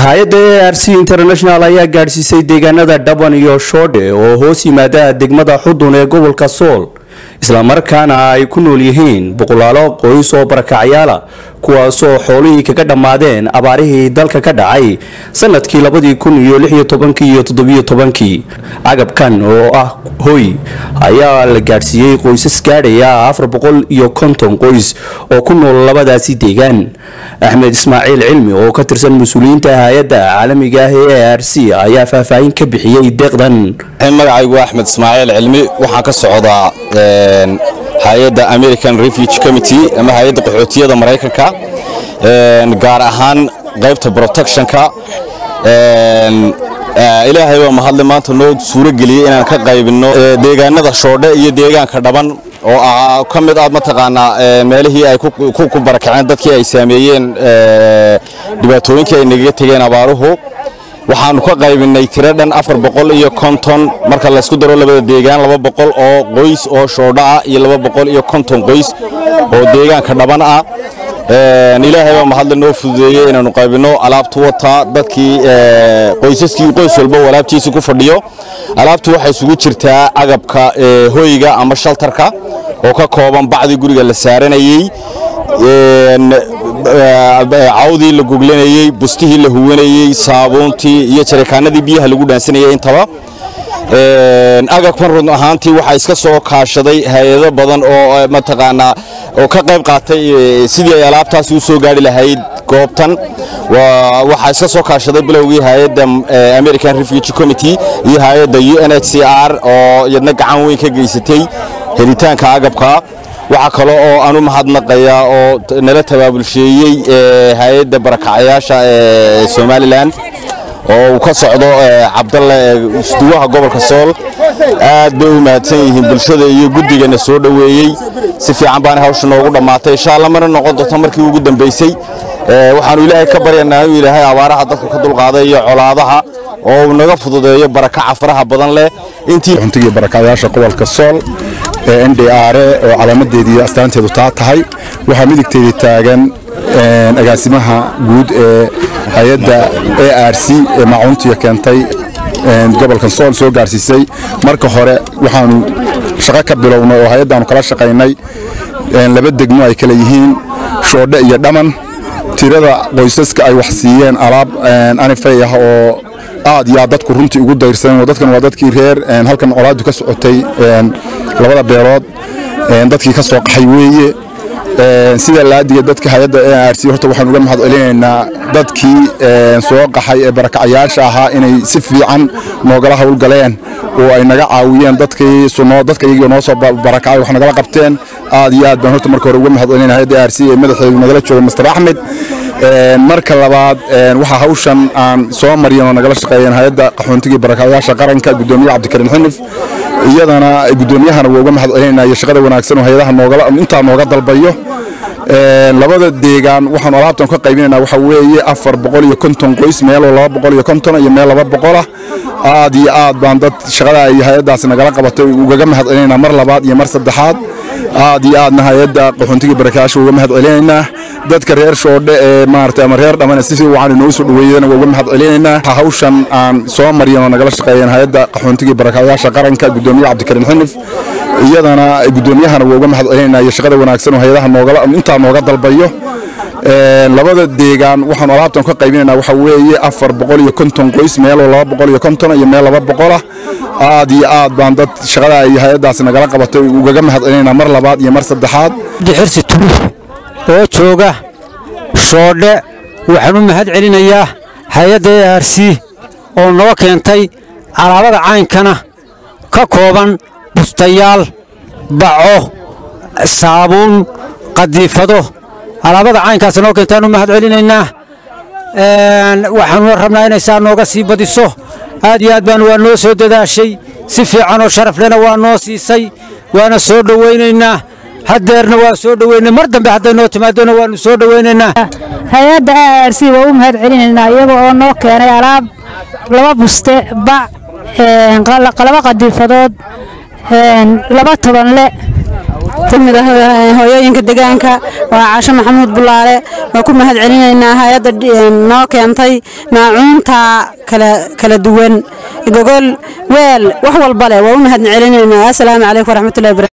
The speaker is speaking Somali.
hay-adda a r c international ayaa gaadhsiisay deegaanada dhaban iyo shoodhe oo hoos yimaada degmada xudun ee gobolka sool islamarkaana ay ku nool yihiin boqolaalo qoys oo barakacyaala kuwaasoo xoolihii kaga dhammaadeen abaarihii dalka ka dhacay sanadkii labadii kun iyo lixiyo tobankii iyo toddobiyo tobankii agabkan oo ah hoy ayaa la gaadhsiiyey qoysas gaadhaya afar boqol iyo konton qoys oo ku nool labadaasi deegaan axmed ismaaciil cilmi oo ka tirsan mas-uuliyiinta hay-adda caalamiga ah ee a r c ayaa faahfaahin ka bixiyey deeqdan magacaygu axmed ismaaciil cilmi waxaan ka socdaa hay-adda american refuge committee ama hay-adda qaxootiyada maraykanka gaar ahaan qaybta protectionka ilaahay waa mahadle maanta noo suuro geliyey inaan ka qaybinno deegaanada shoodhe iyo deegaanka dhaban oo ka mid ah mataqaanaa meelihii ay ku barakaceen dadkii ay saameeyeen dhibaatooyinkii ay nagaga tegeen abaaruhu waxaanu ka qaybinay tiro dhan afar boqol iyo konton marka laysku daro labada deegaan laba boqol oo qoys oo shoodho ah iyo laba boqol iyo konton qoys oo deegaanka dhaban ah ilaahay baa mahadle noo fududeeyey inaanu qaybinno alaabtu wataa dadkii qoysaskii qoys walba alaabtiisa ku fadhiyo alaabtu waxay isugu jirtaa agabka hoyga ama shaltarka oo ka kooban bacdii guriga la saaranayey cawdii la goglanayey bustihii la huwanayey saabuuntii iyo jarikaanadii biyaha lagu dhaansanayay intaba agabkan run ahaantii waxaa iska soo kaashaday hay-ado badan oo mataqaanaa oo ka qayb qaatay sidii ay alaabtaasi u soo gaari lahayd goobtan waxaa iska soo kaashaday bilowgii hay-adda american refuge committee iyo hay-adda u n h c r oo iyadna gacan weyn ka geysatay helitaanka agabka waxaa kale oo aan u mahadnaqayaa oo nala tabaabulsheeyey hay-adda barakacayaasha ee somalilan oo uu ka socdo cabdalle isduwaha gobolka sool aad bay u mahadsan yihiin bulshada iyo guddigana soo dhoweeyey si fiican baana hawsha noogu dhammaatay insha alla mana noqon doonto markii ugu dambaysay waxaanu ilaahay ka baryanaa inuu ilaahay abaaraha dadka ka dulqaaday iyo colaadaha oo uu naga fududeeyo barakaca faraha badan leh intii xuntigii barakacayaasha gobolka sool ee n d r oo calaamadeedii astaanteedu taa tahay waxaa midigteedii taagan agaasimaha guud ee hay-adda a r c ee maacuntiga keentay gobolka sool soo gaarsiisay marka hore waxaanu shaqo ka bilownay oo hay-addaanu kala shaqaynay laba degmo ay kale yihiin shoodhe iyo dhaman tirada qoysaska ay wax siiyeen alaab anifay ah oo aad iyo aad dadku runtii ugu dayrsan dadkan waa dadkii reer halkan colaadu ka socotay labada beelood dadkii ka soo qaxay weeye sida laadiga dadka hay-adda a r c horta waxaan uga mahad celinaynaa dadkii soo qaxay ee barakacayaasha ahaa inay si fiican noogala howlgaleen oo ay naga caawiyeen dadkii dadka iyagoo noo soo barakacay wax nagala qabteen aad iyo aad baan horta marka hore uga mahad celinaya hay-adda a r c ee madaxeedu nagala jooga master axmed marka labaad waxaa hawshan aan soo maryan oo nagala shaqeeyeen hay-adda qaxoontigii barakacayaasha qaranka gudoomiyaha cabdikariin xinif iyadana gudoomiyahana waa uga mahad celinaya shaqada wanaagsan oo hay-adaha noogala intaa nooga dalbayo labada deegaan waxaanu alaabtan ka qaybinayna waxa weeye afar boqol iyo konton qoys meeloo laba boqol iyo konton iyo meel laba boqolah aad iyo aad baan dad shaqada ay hay-addaasi nagala qabatay ugaga mahad celinaynaa mar labaad iyo mar saddexaad aad iyo aadna hay-adda qaxoontigii barakayaasha uga mahad celinaynaa dadka reer shoodhe ee maarata ama reer dhamana si wacan inoo soo dhaweeyana waa uga mahad celinaynaa hawshan aan soo maryan oo nagala shaqeeyeen hay-adda qaxoontigii barakayaasha qaranka gudoomiyaha cabdikariin xinif iyadana gudoomiyahana waa uga mahad celinaya shaqada wanaagsan oo hay-adaha noogala intaa nooga dalbayo labada deegaan waxaanu alaabtan ka qaybinayna waxa weeye afar boqol iyo konton qoys meeloo laba boqol iyo konton iyo meel laba boqolah aad iyo aad baan dad shaqada ay hay-addaasi nagala qabatay ugaga mahad celinaynaa mar labaad iyo mar saddexaad xirsi tuluux oo jooga shoodhe waxaan u mahad celinayaa hay-adda a r c oo noo keentay alaabada caynkana ka kooban bustayaal baco saabuun qadiifado alaabada caynkaas noo keentaan u mahad celinaynaa waxaanu rabnaa inay saa nooga sii badiso aad iyo aad baan waa noo soo dadaashay si fiican oo sharaflena waa noo siisay waana soo dhowaynaynaa haddeerna waa soo dhoweynay mar dambe hadday noo timaadona waanu soo dhowaynaynaa hay-adda a r c waa u mahad celinaynaa iyaga oo noo keenay alaab laba buste bac laba qadiifadood laba tobanle ka mid ah hooyooyinka deegaanka waa caasho maxamuud bulaale waa ku mahad celinaynaa hay-adda noo keentay maacuunta kala duwan gogol weel wax walba leh waa u mahad celinaynaa assalaamu calaykum waraxmatullahi